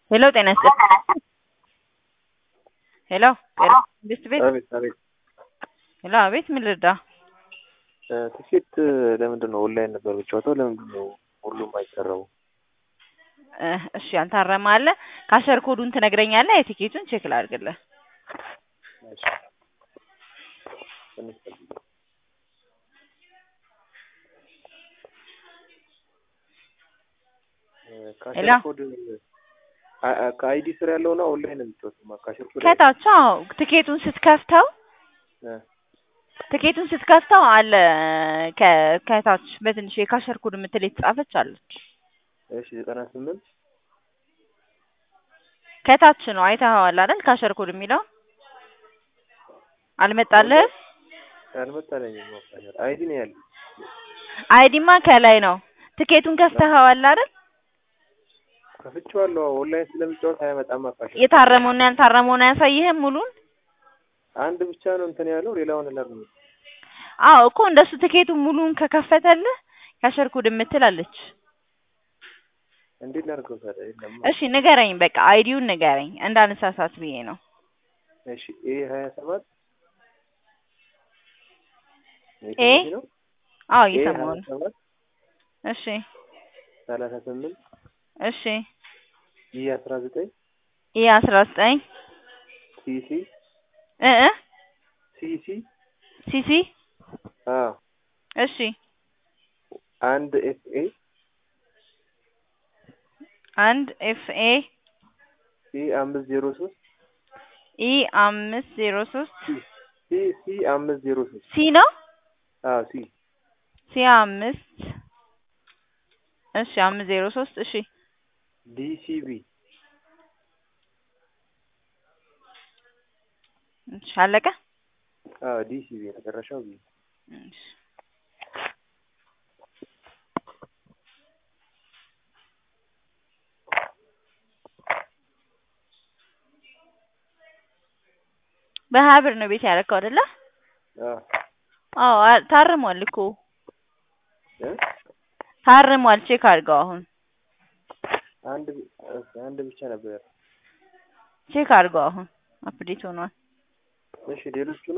ሄሎ ጤና ይስጥልኝ። ሄሎ ጤና መንግስት ቤት አቤት አቤት። ሄሎ አቤት ምን ልርዳ? ትኬት ለምንድን ነው ኦንላይን ነበር የምጫወተው? ለምንድን ነው ሁሉም አይሰራው? እ እሺ ያልታረመ አለ። ካሸር ኮዱን ትነግረኛለህ? የቲኬቱን ቼክ ላድርግልህ። እሺ። ትንሽ ጠብቅ። እ ካሸር ሄሎ። ኮድ አ- አ- ከአይዲ ስር ያለው ነው ኦንላይን ነው የምጫወተው። ካሸር ኮድ ከታች አዎ፣ ትኬቱን ስትከፍተው እ ትኬቱን ስትከፍተው አለ ከ- ከታች በትንሽ የካሸር ኮድ የምትል የተጻፈች አለች። እሺ ዘጠና ስምንት ከታች ነው አይተኸዋል አይደል? ካሸር ኮድ የሚለው አልመጣልህም? አልመጣለኝም። ነው ካሸር አይዲ ነው ያለው። አይዲማ ከላይ ነው። ትኬቱን ከፍተኸዋል አይደል? ከፍቼዋለሁ። ኦንላይን ስለምጫወት አያመጣም። ካሸር የታረመውና ያልታረመውን አያሳይህም ሙሉን? አንድ ብቻ ነው እንትን ያለው ሌላውን ለምን አዎ እኮ እንደሱ ትኬቱን ሙሉን ከከፈተልህ ካሸር ኮድ የምትል አለች። እንዴት ላድርገው ታዲያ? የለም። እሺ ንገረኝ፣ በቃ አይዲውን ንገረኝ እንዳንሳሳት ብዬ ነው። እሺ ኤ ሀያ ሰባት ኤ? ነው አዎ ኤ እየሰማሁ ሀያ ነው። ሰባት እሺ ሰላሳ ስምንት እሺ ኢ አስራ ዘጠኝ ኢ አስራ ዘጠኝ ሲሲ እ እ ሲሲ ሲሲ አዎ እሺ አንድ ኤፍ ኤ አንድ ኤፍ ኤ ሲ አምስት ዜሮ ሶስት ኢ አምስት ዜሮ ሶስት ሲ ሲ አምስት ዜሮ ሶስት ሲ ነው አዎ ሲ ሲ አምስት እሺ አምስት ዜሮ ሶስት እሺ ዲ ሲ ቢ እሺ አለቀ። አዎ ዲ ሲ ቢ መጨረሻው ቢ እሺ በሀያ ብር ነው ቤት ያደረከው አይደለ? አዎ አዎ አ- ታርሟል እኮ እ ታርሟል። ቼክ አድርገው አሁን አንድ ብ- ኦኬ፣ አንድ ብቻ ነበር። ቼክ አድርገው አሁን አፕዴት ሆኗል። እሺ ሌሎቹ